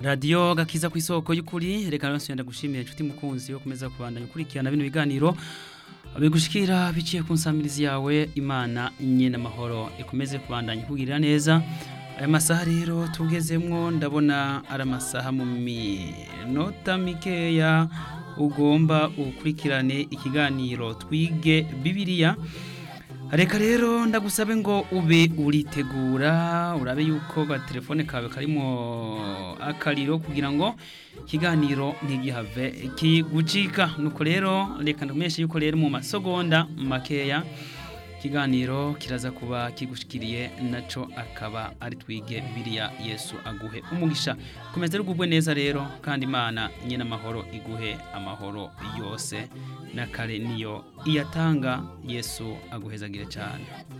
radiyo gakiza ku isoko y'ukuri reka rero ndagushimiye inshuti mukunzi yo kumeza kubandanya ukurikirana bino biganiro bigushikira biciye ku nsamirizi yawe imana nyine amahoro ikomeze kubandanya ikugirira neza aya masaha rero tugezemwo ndabona ari amasaha mu minota mikeya ugomba ukurikirane ikiganiro twige bibiliya reka rero ndagusabe ngo ube uritegura urabe yuko telefone kawe karimo akariro kugira ngo ikiganiro ntigihave kigucika nuko rero reka ndakumenyeshe yuko rero mu masegonda makeya ikiganiro kiraza kuba kigushikiriye naco akaba ari twige bibiliya yesu aguhe umugisha komeza rugubwe neza rero kandi imana nyine amahoro iguhe amahoro yose na kare niyo iyatanga yesu aguhezagire cyane